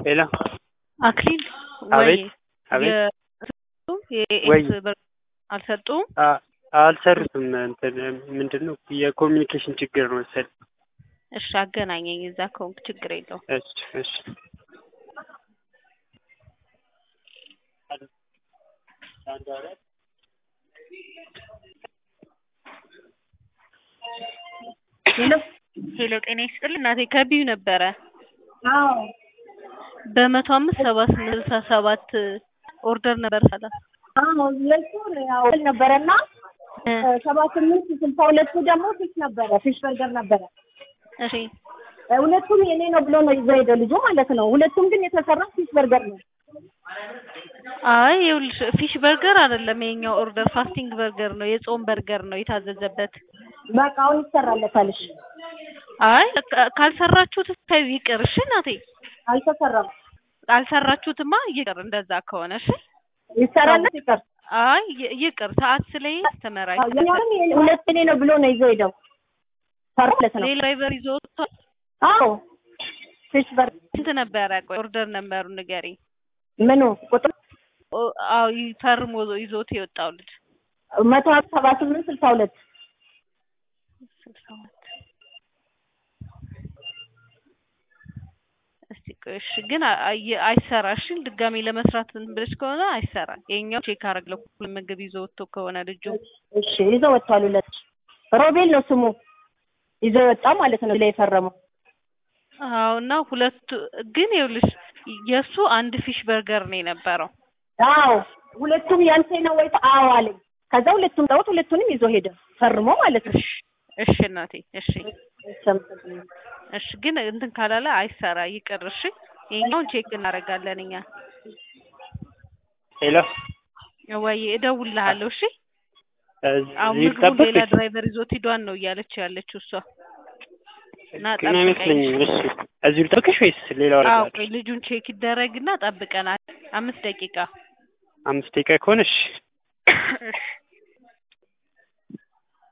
ሄሎ አክሊል አቤት አቤት ወይ የኤስ ብር አልሰጡም? አ- አልሰሩትም። እንትን ምንድን ነው የኮሚኒኬሽን ችግር ነው መሰለኝ። እሺ አገናኘኝ። እዛ ከሆንክ ችግር የለውም። እሺ እሺ ሄሎ ሄሎ ጤና ይስጥልኝ እናቴ ከቢዩ ነበረ አዎ በመቶ አምስት ሰባ ስምንት ስልሳ ሰባት ኦርደር ነበር ሳላ አዎ ለሱ ያው ነበረና ሰባ ስምንት ስልሳ ሁለቱ ደግሞ ፊሽ ነበረ ፊሽ በርገር ነበረ። እሺ ሁለቱም የኔ ነው ብሎ ነው ይዘው ሄደ ልጁ ማለት ነው። ሁለቱም ግን የተሰራ ፊሽ በርገር ነው። አይ ይኸውልሽ ፊሽ በርገር አይደለም የኛው ኦርደር ፋስቲንግ በርገር ነው የጾም በርገር ነው የታዘዘበት በቃ አሁን ይሰራለታልሽ። አይ ካ- ካልሰራችሁት ታዩ ይቅር እሺ እናቴ አልተሰራም። ካልሰራችሁትማ ይቅር እንደዛ ከሆነ እሺ ይሰራለት ይቀር አይ ይ- ይቅር ሰዓት ስለይ አስተመራይ ያኛውም የኔ- ሁለት የኔ ነው ብሎ ነው ይዘው ሄደው ሰራ ማለት ነው። ሌላ ድራይቨር ይዞ ወጥቷል አዎ ፊሽ በርገር ስንት ነበረ ቆይ ኦርደር ነበሩ ንገሪኝ ምኑ ቁጥር ኦ- አዎ ይ- ፈርሞ ይዞት የወጣው ልጅ መቶ ሰባ ስምንት ስልሳ ሁለት ስልሳ ሁለት እስቲ ቆይ እሺ ግን አ- አየ- አይሰራ እሺ ድጋሜ ለመስራት እንትን ብለሽ ከሆነ አይሰራ የኛው ቼክ አረግለው ሁሉ ምግብ ይዞ ወጥቶ ከሆነ ልጁ እሺ ይዘው ወጥቷል። ሁለት ሮቤል ነው ስሙ ይዘው ወጣ ማለት ነው ላይ የፈረመው አዎ እና ሁለቱ ግን ይኸውልሽ የእሱ አንድ ፊሽ በርገር ነው የነበረው አዎ ሁለቱም ያንተ ነው ወይ? አዎ አለኝ። ከዛ ሁለቱም ጠውት ሁለቱንም ይዞ ሄደ ፈርሞ ማለት ነው። እሺ እሺ እናቴ እሺ እሺ ግን እንትን ካላለ አይሰራ ይቅር እሺ የኛውን ቼክ እናደርጋለን እኛ ሄሎ ወይ እደውልልሃለሁ እሺ አሁን እዚህ ምግቡን ሌላ ልጠብቅሽ? ድራይቨር ይዞት ሂዷን ነው እያለች ያለችው እሷ እና ግን ጠብቀኝ አይመስለኝም። እሺ እዚሁ ልጠብቅሽ ወይስ ሌላ አዎ ወረዳ? ቆይ ልጁን ቼክ ይደረግና ጠብቀናል አምስት ደቂቃ አምስት ደቂቃ ከሆነ እሺ እሺ